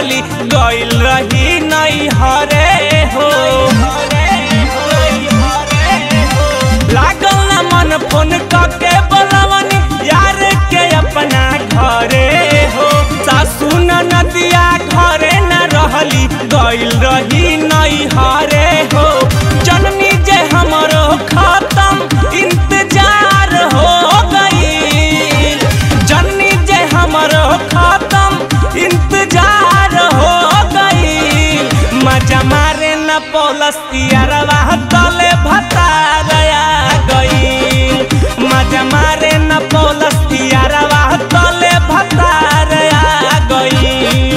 रहली गइल रही नहीं हरे हो लागल ना मन फोन करके बोलवनी यार के अपना घरे हो सासू नदिया घरे न रहली गइल रही नहीं हरे हो जननी जे हमरो खत्म इंतजार हो गई जननी जे हमरो खत्म इंतजार हो गई मजा मारे न पौलस यारवा तले भता गया गई मजा मारे न पौलस यारवा तले भता गया गई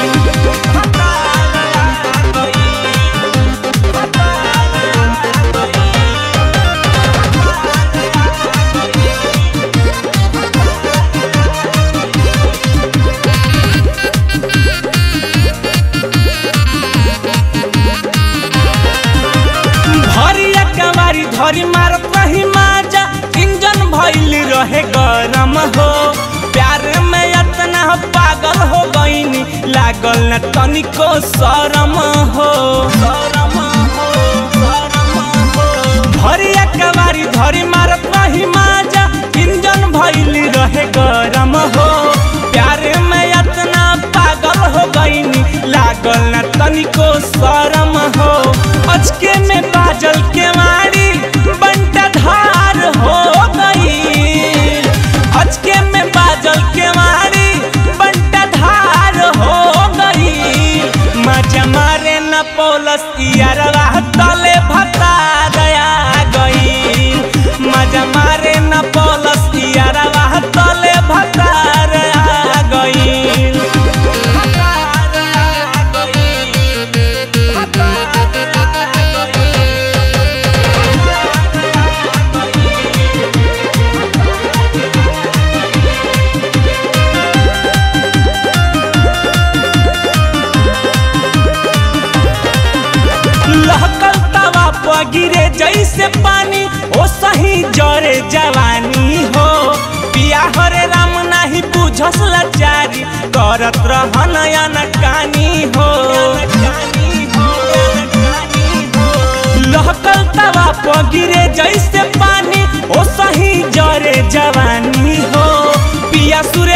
भरिया कवारी धरी मारत रही माजा इंजन भइल रहे गरम हो प्यार में इतना पागल हो गईनी लागल न तनिको शरम हो भरिया कवारी धरी मारत रही माजा इंजन भइल रहे गरम हो प्यार में इतना पागल हो गईनी लागल न तनिको शरम हो अचके में बाजल के मारी बंटा धार हो गई अचके में बाजल के मारी बंटा धार हो गई मजा मारे न पौलस यारवा तले भता गया गई मजा मारे न पौलस यारवा तले भता गया गई लहकल तवा पर गिरे जैसे पानी ओ सही जरे जवानी हो पिया हरे राम नाही बुझस लाचारी करत रहन अनकानी हो लहकल तवा पर गिरे जैसे पानी ओ सही जरे जवानी हो पिया सुरे